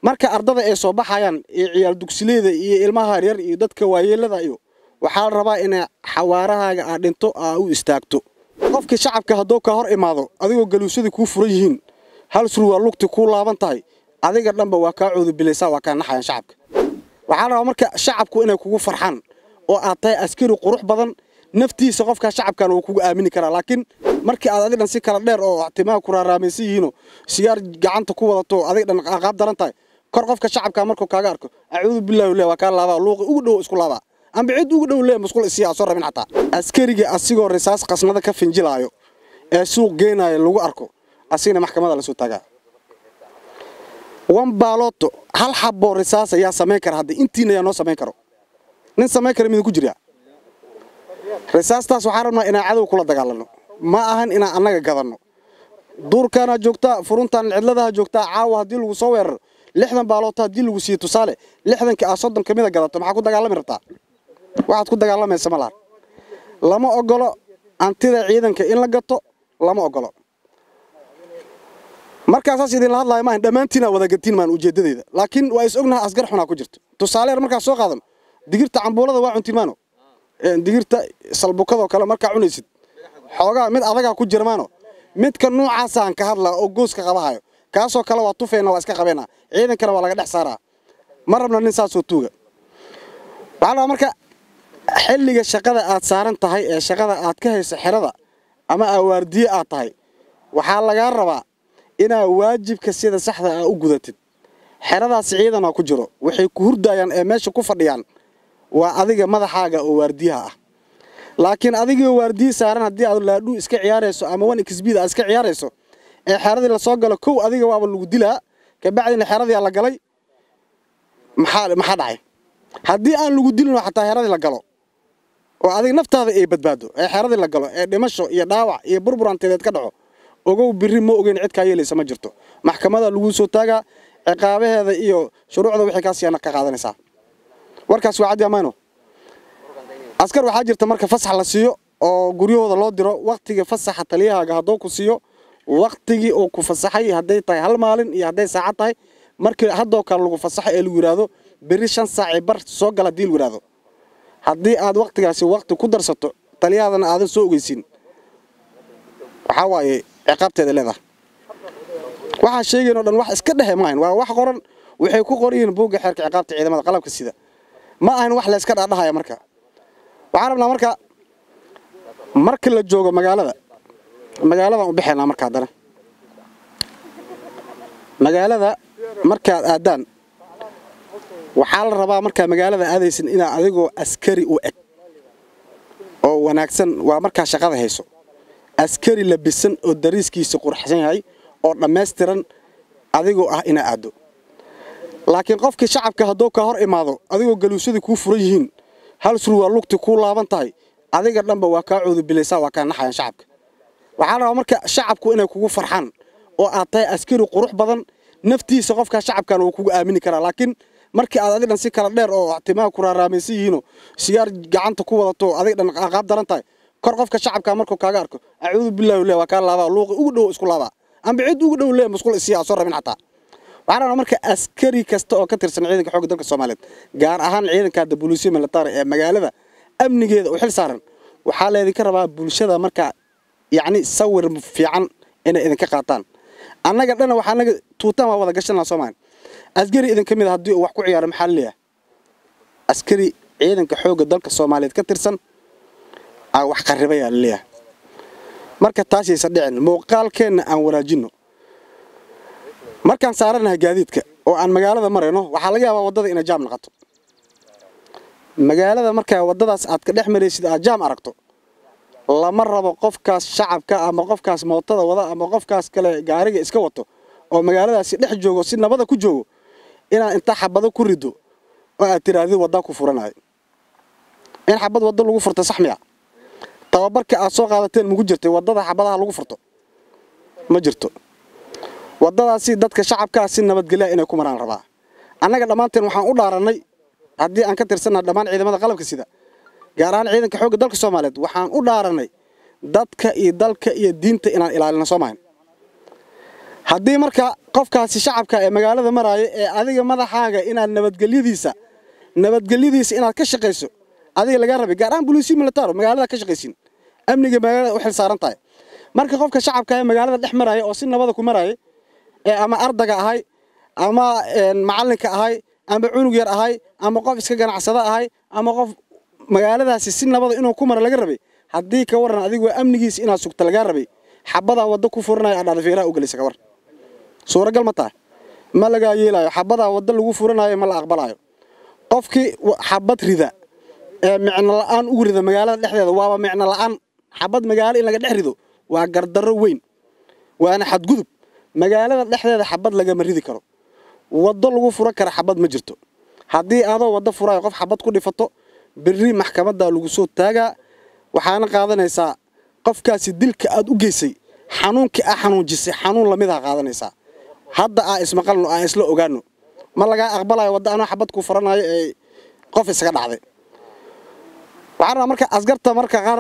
marka ardada ay soo baxayaan iyo ciyaal dugsileeda iyo ilmaha yaryar iyo dadka waayeelada iyo waxaa la rabaa inay xawaarahaaga aad dhinto aa u istaagto qofkii shacabka hadduu ka hor imaado adigoo galuusyadii kuu furan yihiin hal sur waa lugti kuu laaban tahay adiga dhanba waa kaa coodubilaysaa waa kaa naxayaan shacabka waxaa la rabaa marka shacabku inay kugu farxaan oo aad tahay askari qurux badan naftiisa qofkaa shacabkana wuu kugu aamini karaa laakiin markii aad adig dhan si kala dheer oo timaha ku raaraamaysan yihiinoo sigaar gacanta ku wadato adig dhan qaab daran tahay kor qofka shacabka markuu kaaga arko acuudu billahi le waa kaa laabaa luuqi ugu dhow isku laabaa amba cid ugu dhow le musqul isii aa soo rabin xataa askariga asigoo risaas qasnada ka finjilaayo ee suuq geenaaya lagu arko asigna maxkamada lasoo taagaa wan baaloto hal xaboo risaas ayaa samayn kara hadda intiina ayaa noo samayn karo nin samayn kara midin ku jiryaa risaastaas waxaan rabnaa inaan cadow kula dagaalano ma ahan inaan annaga gadanno duurkaanaa joogtaa furuntaan cidladaha joogtaa caawa haddii lagu soo weeraro lixdan baaloota haddii lagu siiyo tusaale lixdanka aa soddon ka mida gadato maxaa ku dagaalami rabtaa waxaad ku dagaalamaysa ma lahan lama ogolo antida ciidanka in la gato lama ogolo markaasaas idinla hadlaayo maahan dhammaantiinaa wadagatiin maan ujeeddadeyda laakiin waa is ognaha asgar xunaa ku jirto tusaale yar markaa soo qaadano digirta cambuulada waa cuntiin maano digirta salbukadoo kale markaa cunaysid xoogaa mid adagaa ku jira maano midka nuucaasaan ka hadlaa oo gooska qabahayo kaasoo kale waa tufayna waa iska qabeena ciidankana waa laga dhex saaraa ma rabna nin saasoo tuuga waxaa rabaa marka xilliga shaqada aad saaran tahay ee shaqada aad ka hayso xerada ama awaardiye aad tahay waxaa lagaa rabaa inaad waajibka sida saxda ah u gudatid xeradaas ciidanaa ku jiro waxay ku hurdaayaan ee meesha ku fadhiyaan waa adiga madaxaaga oo waardiyaha ah laakiin adigoo waardiye saaran haddii aad laadhuu iska ciyaarayso ama wan xbd aad iska ciyaarayso ee xeradii lasoo galo kow adiga waaba lagu dilaa kabacdina xeradii la galay maxaa maxaa dhacay haddii aan lagu dilin xataa xeradii la galo oo adiga naftaada ay badbaado ee xeradii la galo ee dhimasho iyo dhaawac iyo burburanteedeed ka dhaco ogow biri ma ogeyn cid kaa yeelaysa ma jirto maxkamada laguu soo taagaa ciqaabaheeda iyo shuruucda wixii kaa siyaana ka qaadanaysaa warkaas waa caddi amayno askar waxaa jirta marka fasax la siiyo oo guryahooda loo diro waktigii fasaxa taliyahaaga hadduu ku siiyo waktigii uu ku fasaxay hadday tahay hal maalin iyo hadday saacad tahay markii haddoo kale lagu fasaxo ee lagu yidhaahdo beri shan saaci bar soo gala haddii lagu yidhaahdo haddii aad waktigaasi wakti ku darsato taliyahaadana aadan soo ogeysin waxaa waaye ciqaabteeda leedahay waxaa sheegayn o dhan wax iska dhehe maahan waa wax qoran waxay ku qoran yihiin buugga xeerka ciqaabta ciidamada qalabka sida ma ahan wax layska dhadhahaya marka waxaan rabnaa marka marka la joogo magaalada magaaladan u bixaynaa marka haddana magaalada markaad aadaan waxaa la rabaa markaa magaalada aadaysan inaa adigoo askari u eg oo wanaagsan waa markaa shaqada hayso askari labisan oo dariiskiisa qurxsan yahay oo dhammaystiran adigoo ah inaa aaddo laakiin qofkii shacabka hadduu ka hor imaado adigoo galuusyadii kuu furan yihiin hal sur waa lugti kuu laaban tahay adiga dhanba waa kaa coodubilaysaa waa kaa naxayaan shacabka waxaa la rabaa marka shacabku inay kugu farxaan oo aad tahay askari qurux badan naftiisa qofkaa shacabkana wuu kugu aamini karaa laakiin markii aad adig dhan si kala dheer oo timaha ku raaraamaysan yihiinoo sigaar gacanta ku wadato adig dhan qaab daran tahay kor qofka shacabka markuu kaaga arko acuudu billahi le waa kaa laabaa luuqi ugu dhow isku laabaa amba cid ugu dhow le musqul isii aa soo rabin xataa waxaa rabaa marka askari kasta oo ka tirsan ciidanka xoogga dalka soomaaliyeed gaar ahaan ciidanka hadda booliisiya militari ee magaalada amnigeeda u xil saaran waxaa laydinka rabaa bulshada marka yacni sawir fiican inay idinka qaataan annaga dhana waxaa naga tuutaan waa wada gashanaa soomaali askari idinka mid a haddii uu wax ku ciyaaro maxaa laleeyahay askari ciidanka xoogga dalka soomaaliyeed ka tirsan aa wax qarribayaa laleeyahay marka taasaysa dhicin muuqaalkeenna aan wanaajinno markaan saaranahay gaadiidka oo aan magaalada marayno waxaa laga yaabaa waddada inay jaam noqoto magaalada markaa waddadaas aad ka dhex maraysid aad jaam aragto lama rabo qofkaas shacabka ama qofkaas mootada wada ama qofkaas kale gaariga iska wato oo magaaladaasi dhex joogo si nabada ku joogo inaad intaa xabado ku rido oo aad tirahdid waddaa ku furanayo in xabad waddo lagu furto sax miya tababarka aad soo qaadateen mugu jirtay waddada xabadaha lagu furto ma jirto waddadaasi dadka shacabkaa si nabadgelya inay ku maraan rabaa annaga dhammaanteen waxaan u dhaarannay haddii aan ka tirsannaha dhammaan ciidamada qalabka sida gaar ahaan ciidanka xoogga dalka soomaaliyeed waxaan u dhaarannay dadka iyo dalka iyo diinta inaan ilaalino soo mahan haddii marka qofkaasi shacabka ee magaalada maraayo ee adiga madaxaaga inaad nabadgelyadiisa nabadgelyadiisa inaad ka shaqayso adiga lagaa rabay gaar ahaan boliisi militaro magaalada ka shaqaysin amniga magaalada u xil saaran tahay marka qofka shacabka ee magaalada dhex maraya oo si nabada ku maraya ee ama ardaga ahay ama macalinka ahay ama cunug yar ahay ama qof iska ganacsada ahay ama qof magaaladaasi si nabada inuu ku mara laga rabay haddii ka waran adigu amnigiisa inaad sugta lagaa rabay xabadaa waddo ku furanaya adhaada feeraha u gelaysa ka war suuragal ma tahay ma lagaa yeelayo xabadaa waddo lagu furanayo ma la aqbalayo qofkii xabad rida ee micno la'aan ugu rida magaalada dhexdeeda waaba micno la'aan xabad magaalo in laga dhex rido waa gardarro weyn waana xadgudub magaalada dhexdeeda xabad lagama ridi karo waddo lagu furan kara xabad ma jirto haddii adoo waddo furayo qof xabad ku dhifato berri maxkamaddaa lagu soo taagaa waxaana qaadanaysaa qofkaasi dilka aad u geysay xanuunkii aa xanuunjisay xanuun lamidaa qaadanaysaa hadda aa ismaqalno aa isla ogaano ma lagaa aqbalayo wadda anoo xabad ku faranayo ee qof isaga dhacday waxaan rabaa marka askarta marka qaar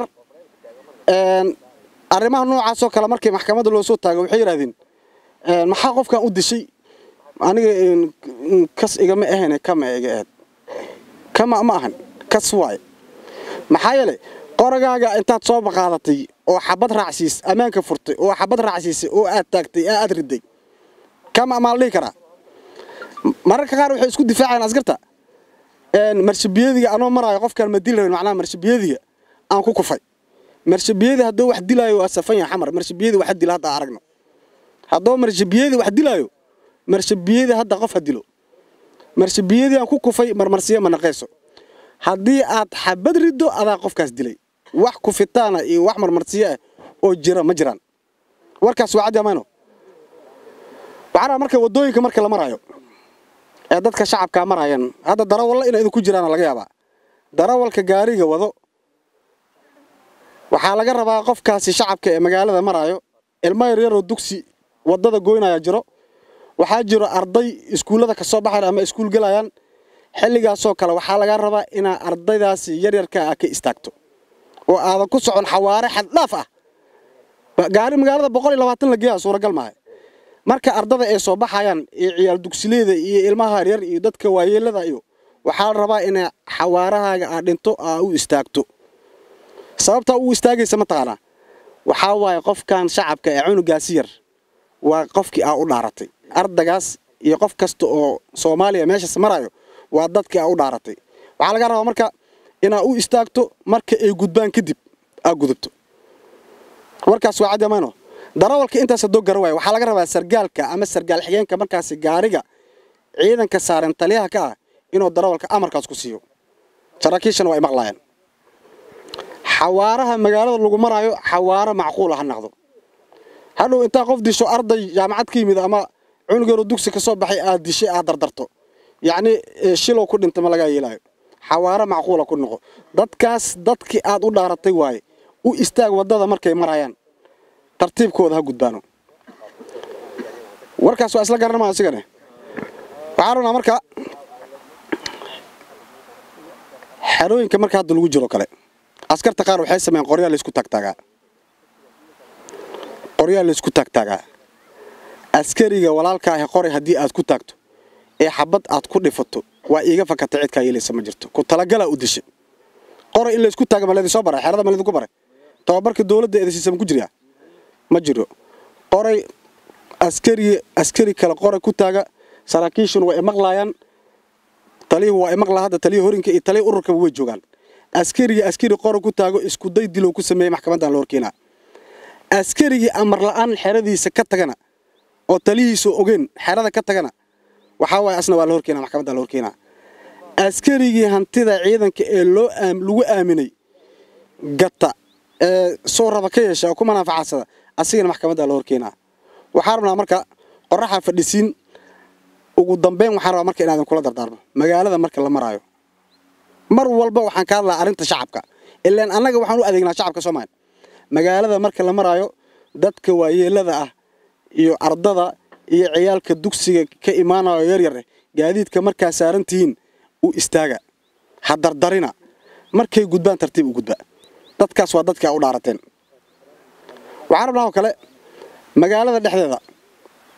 arrimaha noocaasoo kale markii maxkamadda loo soo taago waxay yidhahdeen maxaa qofkan u dishay aniga kas igama ahayn kama iga ahayd kama ma ahan kas waaye maxaa yeelay qoragaaga intaad soo baqaadatay oo xabad raacsiis ammaanka furtay oo xabad raacsiisay oo aad taagtay ee aad riday kama maa la dhihi karaa mararka qaar waxay isku difaacayaan askarta marshibiyadiga anoo maraayo qofkaan ma dili rabin macnaha marshibiyadiga aan ku kufay marshibiyadi hadduu wax dilaayo waa safan yahay xamar marshibiyadi wax dila hadda aragno hadduu marshibiyadi wax dilaayo marshibiyadi hadda qof ha dilo marshibiyadii aan ku kufay marmarsiyo ma naqayso haddii aad xabad riddo adaa qofkaas dilay wax kufitaana iyo wax marmarsiyo ah oo jira ma jiraan warkaas waa caddi amayno waxaan rabaa marka waddooyinka marka la maraayo ee dadka shacabkaa maraayan hadda darawalla inay idinku jiraana laga yaabaa darawalka gaariga wado waxaa laga rabaa qofkaasi shacabka ee magaalada maraayo ilmo yaryaroo dugsi waddada goynaya jiro waxaa jiro arday iskuullada ka soo baxayan ama iskuul gelayaan xilligaasoo kale waxaa laga rabaa inaa ardaydaasi yaryarka ah ka istaagto oo aadan ku socon xawaare xaddhaaf ah gaari magaalada boqol iyo labaatan la geeyaa suuragal maaha marka ardada ay soo baxayaan iyo ciyaal dugsileeda iyo ilmaha yaryar iyo dadka waayeelada iyo waxaa la rabaa inay xawaarahaaga aad dhinto aa u istaagto sababtaa u istaagaysa mataqaanaa waxaa waaye qofkan shacabka ee cunugaasi yar waa qofkii aa u dhaaratay ardagaas iyo qof kasta oo soomaaliya meeshaas marayo waa dadkii aa u dhaaratay waxaa laga rabaa marka inaa u istaagto marka ay gudbaan kadib aa gudubto warkaas waa caddi amayno darawalka intaas haddoo gara waaya waxaa laga rabaa sargaalka ama sargaal xigeenka markaasi gaariga ciidanka saaran taliyaha ka ah inuu darawalka amarkaas ku siiyo saraakiishana waa ay maqlaayeen xawaaraha magaalada lagu maraayo xawaaro macquula ha naqdo hadhow intaa qof disho arday jaamacad ka yimid ama cunugeero dugsi ka soo baxay aad dishay aad dardarto yacni shilow ku dhinta ma lagaa yeelaayo xawaaro macquula ku noqo dadkaas dadkii aad u dhaaratay waaye u istaag waddada markay marayaan tartiibkooda ha gudbaano warkaas waa isla garanama asigane waxaa rabnaa marka xerooyinka marka hadda lagu jiro kale askarta qaar waxay sameeyeen qoryaa laysku taagtaagaa qoryaa laysku taagtaagaa askariga walaalka ahi qori haddii aad ku taagto ee xabad aad ku dhifato waa iiga fakatay cidkaa yeelaysa ma jirto ku talagalaa u dishay qoray in laysku taaga ma laydin soo baray xerada ma laydinku baray tababarka dowladda eedasiisa ma ku jiryaa ma jiro qoray askari askari kale qoray ku taaga saraakiishuna waa imaqlaayaan taliyuhu waa imaqlaa hadda taliya horinka iyo taliya ururkaba way joogaan askariga askari qoray ku taago iskuday dilow ku sameeyey maxkamaddan la horkeenaa askarigii amar la'aan xeradiisa ka tagana oo talihiisu ogeen xerada ka tagana waxaa waaye asna waa la horkeenaa maxkamadda la horkeenaa askarigii hantida ciidanka ee loo lagu aaminay gata ee soo raba ka yeesha oo ku manaafacadsada asigana maxkamadda la horkeenaa waxaa rabnaa marka qoraxa fadhisiin ugu dambeyn waxaan rabaa marka inaadan kula dardaarmo magaalada marka la maraayo mar walba waxaan ka hadlaa arrinta shacabka ilaan annaga waxaan u adeegnaa shacabka soomaaliya magaalada marka la maraayo dadka waayeelada ah iyo ardada iyo ciyaalka dugsiga ka imaanayo yaryar gaadiidka markaa saaran tihiin u istaaga ha dardarina markay gudbaan tartiib u gudba dadkaas waa dadka u dhaarateen waxaan rabnaa oo kale magaalada dhexdeeda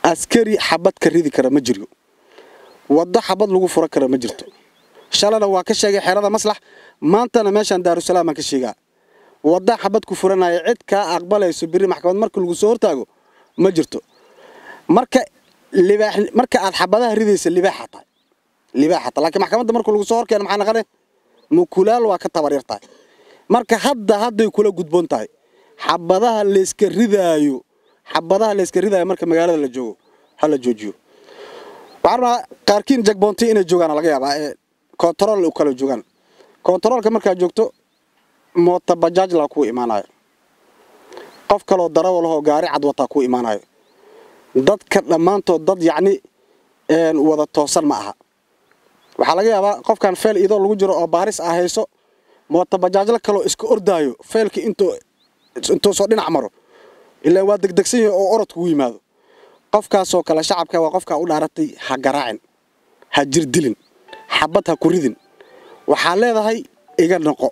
askari xabad ka ridi kara ma jiro waddo xabad lagu fura kara ma jirto shalana waa ka sheegay xerada maslax maantana meeshaan daarusalaam baan ka sheegaa wadda xabad ku furanaya cid kaa aqbalayso biri maxkamad marka lagu soo hortaago ma jirto marka libaax marka aad xabadaha ridaysa libaaxa tahay libaaxa tahay laakiin maxkamadda marka lagu soo horkeeno maxaa naqane mukulaal waa ka tabar yar tahay marka hadda hadday kula gudboon tahay xabadaha layska ridaayo xabadaha layska ridaayo marka magaalada la joogo ha la joojiyo waxaan rabaa qaarkiin jagboonti inay joogaan laga yaabaa ee kontarool u kala joogaan kontaroolka markaad joogto moota bajaaj laa kuu imaanayo qof kaloo darawa lahoo gaari cad wataa kuu imaanayo dadka dhammaantood dad yacni wada toosan ma aha waxaa laga yaabaa qofkan feel idoo lagu jiro oo baaris ah hayso moota bajaajla kaloo iska ordaayo feelka intuu intuu soo dhinac maro ilaa waa degdegsan yahay oo orod kugu yimaado qofkaasoo kale shacabka waa qofkaa u dhaaratay ha garaacin ha jirdilin xabad ha ku ridin waxaa leedahay iga noqo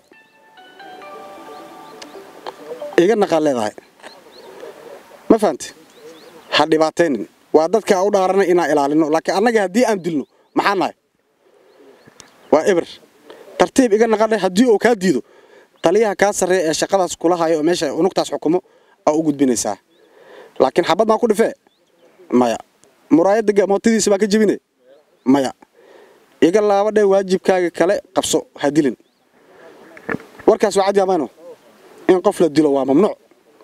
iga naqaa leedahay ma fahamti ha dhibaataynin waa dadka u dhaaranay inaan ilaalino laakiin annaga haddii aan dilno maxaa nahay waa eber tartiib iga naqanay haddii uu kaa diido taliyaha kaa sarreeya ee shaqadaas kula hayo oo meesha unugtaas xukumo aa u gudbinaysaa laakiin xabad maa ku dhifee maya muraayadda mootadiisa baa ka jebine maya iga laabadhe waajibkaaga kale qabso ha dilin warkaas waa cadyaamaano in qof la dilo waa mamnuuc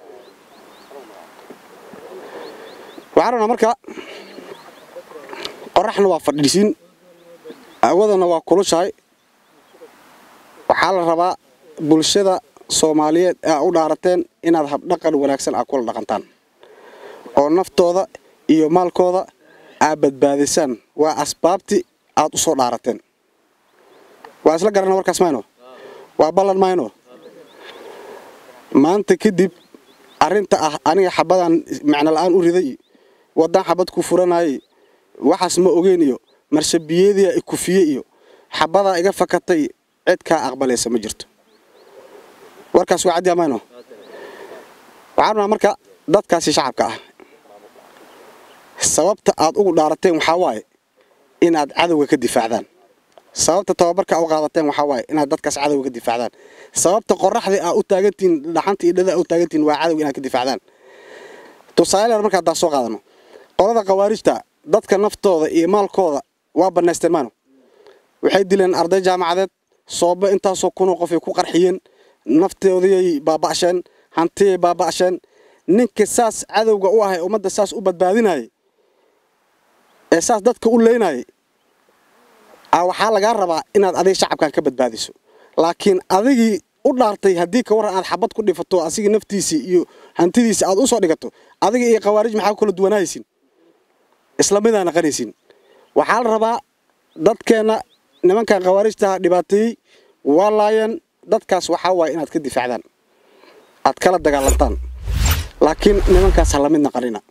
waxaan rabnaa marka qoraxna waa fadhiisiin awadana waa kulushahay waxaa la rabaa bulshada soomaaliyeed aa u dhaarateen inaad habdhaqan wanaagsan aa kula dhaqantaan oo naftooda iyo maalkooda aa badbaadisaan waa asbaabtii aad u soo dhaarateen waa isla garana warkaas mayno waa ballan mayno maanta kadib arrinta ah aniga xabadan macno la'aan u riday waddaan xabad ku furanayay waxaas ma ogeyn iyo marshabiyeediya ikufiye iyo xabadaa iga fakatay cid kaa aqbalaysa ma jirto warkaas waa caddi amayno waxaan rabnaa marka dadkaasi shacabka ah sababta aad ugu dhaarateen waxaa waaye inaad cadowga ka difaacdaan sababta tababarka u qaadateen waxaa waaye inaad dadkaas cadowga ka difaacdaan sababta qoraxdii aa u taagantihiin dhaxanta iyo dhada aa u taagantihiin waa cadowga inaad ka difaacdaan tusaale marka haddaa soo qaadano qolada khawaarijta dadka naftooda iyo maalkooda waa bannaysteen maano waxay dileen arday jaamacadeed soobo intaasoo kunoo qofay ku qarxiyeen naftoodiyay baaba'sheen hantiyay baaba'sheen ninka saas cadowga u ahay ummadda saas u badbaadinayay ee saas dadka u leynayay waxaa lagaa rabaa inaad adiga shacabkan ka badbaadiso laakiin adigii u dhaartay haddii ka warran aad xabad ku dhifato asigii naftiisii iyo hantidiisi aad u soo dhigato adiga iyo khawaarij maxaa kala duwanahaysin isla midaa naqanaysin waxaa la rabaa dadkeenna nimankan khawaarijtaha dhibaateeyey waa laayeen dadkaas waxaa waaye inaad ka difaacdaan aad kala dagaalantaan laakiin nimankaas ha lamid naqanina